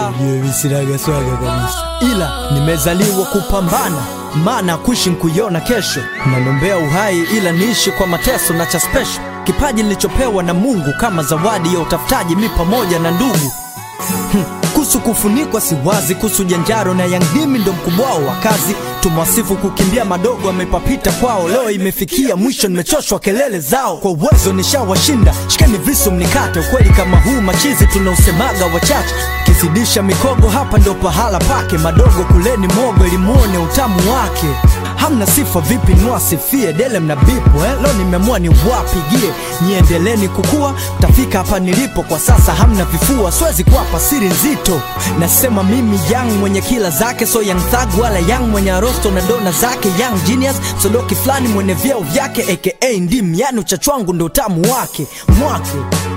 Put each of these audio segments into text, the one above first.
yeah. Sinaga swaga kabisa. ila nimezaliwa kupambana maana kuishi nkuiona kesho nanombea uhai ila niishi kwa mateso na cha special kipaji nilichopewa na mungu kama zawadi ya utafutaji mi pamoja na ndugu Hmm, kuhusu kufunikwa si wazi kuhusu janjaro na yangdimi ndo mkubwao wa kazi tumwasifu kukimbia madogo amepapita kwao leo imefikia mwisho nimechoshwa kelele zao kwa uwezo nishawashinda shikeni visu mnikate ukweli kama huu machizi tunausemaga wachache kizidisha mikogo hapa ndo pahala pake madogo kuleni mogo ili muone utamu wake hamna sifa vipi nwasifie dele mna bipo eh? leo nimeamua ni wapigie niendeleni kukua tafika hapa nilipo kwa sasa hamna vifua siwezi kuwapa siri nzito nasema mimi yang mwenye kila zake so young thug wala yang mwenye arosto na dona zake young genius sodoki fulani mwenye vyeo vyake aka ndim yani uchachwangu ndo utamu wake mwake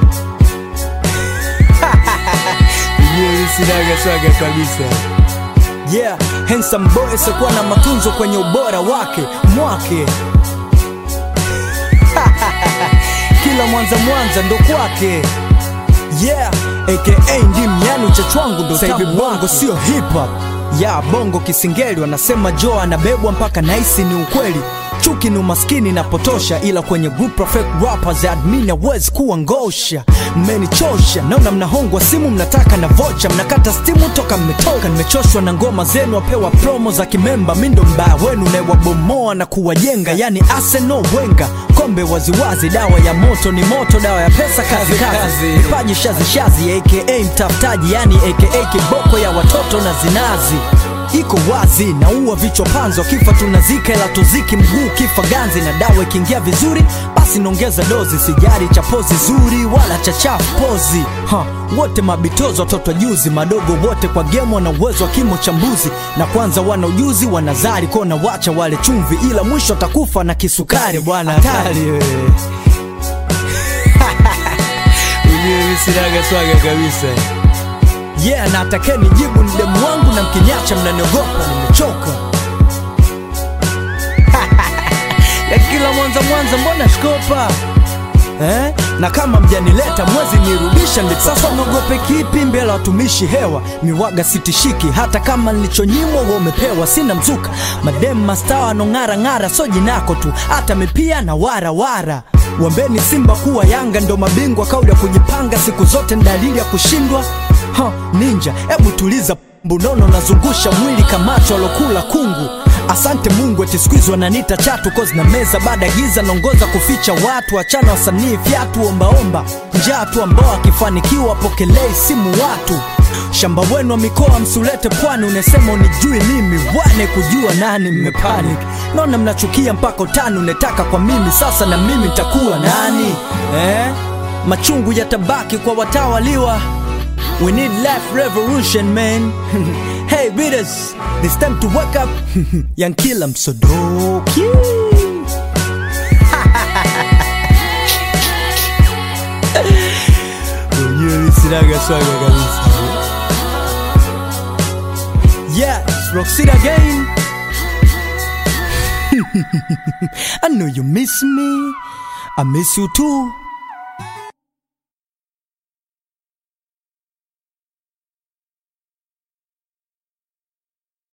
Sinaga swaga kabisa. yeah handsome boy sekuwa na matunzo kwenye ubora wake mwake kila mwanza mwanza ndo kwake yeah aka ndim yani uchachwangu ndo Sasa hivi tamu bongo wake. sio hip hop ya bongo kisingeli wanasema jo anabebwa mpaka naisi ni ukweli chuki ni umaskini na potosha ila kwenye group perfect rappers admin hawezi kuwa ngosha mmenichosha naona mnahongwa simu mnataka na vocha mnakata stimu toka mmetoka nimechoshwa na ngoma zenu wapewa promo za kimemba mi ndo mbaya wenu naewabomoa na kuwajenga yani Arsenal Wenga kombe waziwazi dawa ya moto ni moto dawa ya pesa kazi kazi kazi. vipaji shazi shazi aka mtafutaji yani aka kiboko ya watoto na zinazi iko wazi naua vichwa panzo kifa tunazika ila tuziki mguu kifa ganzi na dawa ikiingia vizuri basi naongeza dozi sijari cha pozi zuri wala cha chafu pozi ha, wote mabitozo watoto juzi madogo wote kwa gemo na uwezo wa kimo cha mbuzi na kwanza wana ujuzi wanazari kona wacha wale chumvi ila mwisho atakufa na kisukari bwana hatari wewe. Sinaga swaga kabisa. yeah na atakeni jibu ni demu wangu na mkinyacha mnaniogopa nimechoka ya kila mwanza mwanza mbona shkopa Eh? na kama mjanileta mwezi nirudisha ndipo sasa naogope kipi mbele ya watumishi hewa miwaga sitishiki hata kama nilichonyimwa wa umepewa sina mzuka madem mastawa anong'ara ng'ara so jinako tu hata mipia na wara wara wambeni simba kuwa yanga ndo mabingwa kauli ya kujipanga siku zote ni dalili ya kushindwa ha, ninja hebu tuliza mbunono nazungusha mwili kamacho alokula kungu asante mungu eti siku hizi wananiita chatu kozi na meza baada ya giza naongoza kuficha watu achana wasanii fyatu ombaomba njaa tu ambao akifanikiwa pokelei simu watu shamba wenu wa mikoa msulete pwani unasema unijui mimi wane kujua nani mmepanic naona mnachukia mpaka utani unetaka kwa mimi sasa na mimi nitakuwa nani eh? machungu yatabaki kwa watawaliwa We need life revolution, man. hey, readers, it's time to wake up. Young Killer Msodoki. Sinaga swaga kabisa. Yeah, it's Roxy again. I know you miss me. I miss you too.